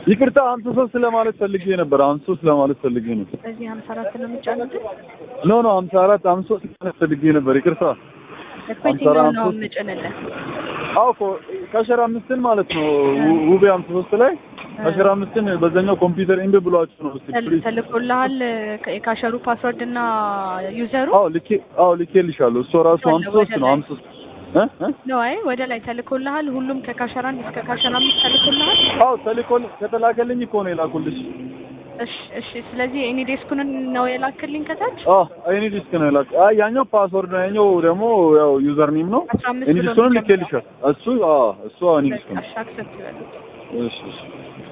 ይቅርታ ሀምሳ ሶስት ለማለት ፈልጌ ነበር። ሀምሳ ሶስት ለማለት ፈልጌ ነው። በዚህ ሀምሳ አራት ነው የሚጫኑት ኖ ኖ ሀምሳ አራት ሀምሳ ሶስት ለማለት ፈልጌ ነበር። ይቅርታ እኮ የትኛው ነው የምጭንልህ? አዎ እኮ ከአስራ አምስትን ማለት ነው ው- ውቤ ሀምሳ ሶስት ላይ አስራ አምስትን በዛኛው ኮምፒውተር ኢምቢ ብሏችሁ ነው። እስኪ ተል- ፕሊዝ ተልኮልሃል ከ- የካሸሩ ፓስወርድ እና ዩዘሩ አዎ ልኬ አዎ ልኬልሻለሁ። እሱ ራሱ ሀምሳ ሶስት ነው ሀምሳ ሶስት እ እ ነው። አይ ወደ ላይ ተልኮልሃል። ሁሉም ከካሸራ አንድ እስከ ካሸራ አምስት ተልኮልሃል። አዎ ተልኮል ከተላከልኝ እኮ ነው የላኩልሽ። እሺ እሺ። ስለዚህ እኔ ዴስኩን ነው የላክልኝ ከታች አዎ አይኒ ዲስክ ነው የላክ። አይ ያኛው ፓስወርድ ነው፣ ያኛው ደግሞ ያው ዩዘር ኔም ነው። አስራ አምስት አይኒ ብሎ ዲስኩንም የሚጀምረው። ልኬልሻል። እሱ አዎ እሱ አይኒ ዲስክ ነው። በቃ እሺ፣ አክሰፕት ይበሉት። እሺ እሺ